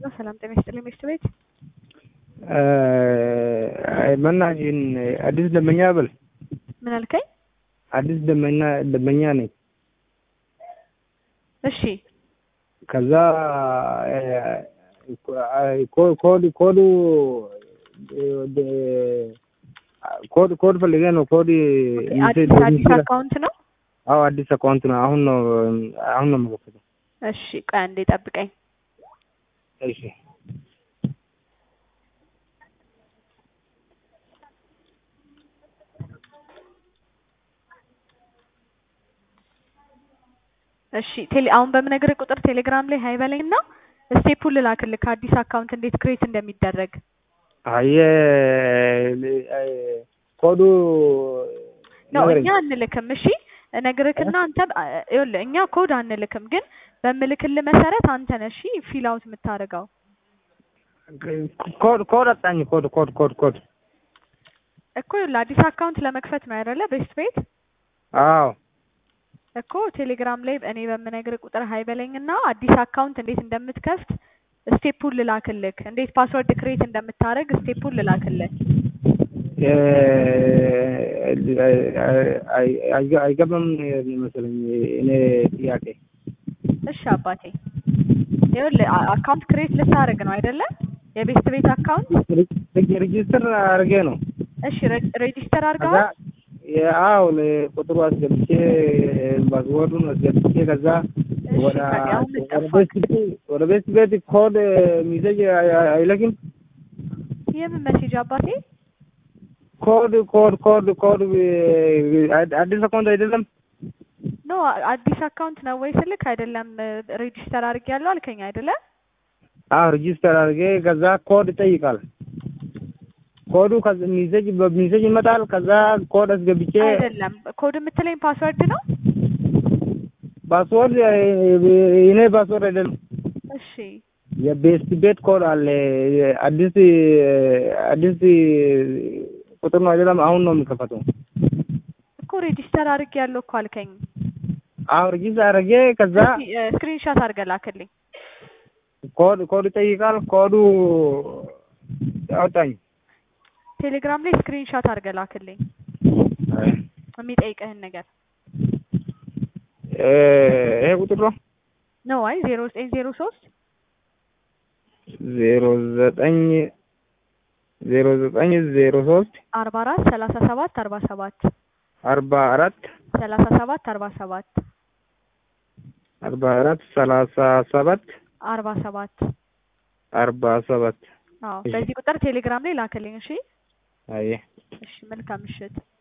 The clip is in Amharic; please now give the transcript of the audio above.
ሰላም ጤና ይስጥልኝ ሚስት ቤት መናሽን አዲስ ደንበኛ በል ምን አልከኝ? አዲስ ደንበኛ ደንበኛ ነኝ። እሺ ከዛ ኮድ ኮዱ ኮድ ኮድ ፈልጌ ነው። ኮድ አዲስ አዲስ አካውንት ነው። አዎ አዲስ አካውንት ነው። አሁን ነው አሁን ነው የምከፍተው። እሺ ቆይ አንዴ ጠብቀኝ። እሺ እሺ ቴሌ አሁን በምነግርህ ቁጥር ቴሌግራም ላይ ሀይ በለኝ እና ስቴፑን ልላክልህ ከአዲስ አካውንት እንዴት ክሬት እንደሚደረግ። አየ ኮዱ ነው ንገረኝ። እኛ አንልክም። እሺ እነግርህና አንተ ይኸውልህ እኛ ኮድ አንልክም፣ ግን በምልክልህ መሰረት አንተ ነህ እሺ ፊል አውት የምታደርገው። ኮድ ኮድ አጣኝ። ኮድ ኮድ ኮድ ኮድ እኮ ይኸውልህ አዲስ አካውንት ለመክፈት ነው አይደለ? ቤስት ቤት አዎ እኮ ቴሌግራም ላይ እኔ በምነግርህ ቁጥር ሀይ በለኝና አዲስ አካውንት እንዴት እንደምትከፍት ስቴፑን ልላክልህ፣ እንዴት ፓስወርድ ክሬት እንደምታደርግ ስቴፑን ልላክልህ። አይገባም መሰለኝ እኔ ጥያቄ። እሺ አባቴ ይኸውልህ አ- አካውንት ክሬት ልታደርግ ነው አይደለ? የቤስት ቤት አካውንት ሬጂስተር አድርጌ ነው እሺ ሬ- ሬጂስተር ከዛ አድርገዋል። አዎ ቁጥሩ አስገብቼ ፓስወርዱን አስገብቼ ከዛ እሺ ወደ ታዲያ አሁን ምን ወደ ጠፋክ? ቤት ቤት- ወደ ቤት ቤት ኮድ ሚሴጅ አይለክም። የምን መሴጅ አባቴ? ኮድ ኮድ ኮድ ኮድ አዲስ አካውንት አይደለም። ኖ አዲስ አካውንት ነው ወይ ስልክ አይደለም ሬጂስተር አድርጌያለሁ አልከኝ አይደለ? አዎ ሬጂስተር አድርጌ ከዛ ኮድ ይጠይቃል። ኮዱ ከዛ ሚሴጅ በሚሴጅ ይመጣል። ከዛ ኮድ አስገብቼ አይደለም ኮድ የምትለኝ ፓስወርድ ነው። ፓስወርድ እኔ ፓስወርድ አይደለም እሺ የቤስት ቤት ኮድ አለ። አዲስ አዲስ ቁጥር ነው አይደለም። አሁን ነው የሚከፈተው። እኮ ሬጂስተር አድርጌያለሁ እኮ አልከኝ። አዎ ሬጂስተር አድርጌ ከዛ ስክሪንሻት አድርገህ ላክልኝ። ኮድ ኮድ ይጠይቃል። ኮዱ አወጣኝ። ቴሌግራም ላይ ስክሪንሻት አድርገህ ላክልኝ የሚጠይቅህን ነገር ይሄ ቁጥር ነው ነው። አይ ዜሮ ዘጠኝ ዜሮ ሶስት ዜሮ ዘጠኝ ዜሮ ዘጠኝ ዜሮ ሶስት አርባ አራት ሰላሳ ሰባት አርባ ሰባት አርባ አራት ሰላሳ ሰባት አርባ ሰባት አርባ አራት ሰላሳ ሰባት አርባ ሰባት አርባ ሰባት አዎ እሺ። በዚህ ቁጥር ቴሌግራም ላይ ላክልኝ። እሺ አየ እሺ መልካም ምሽት።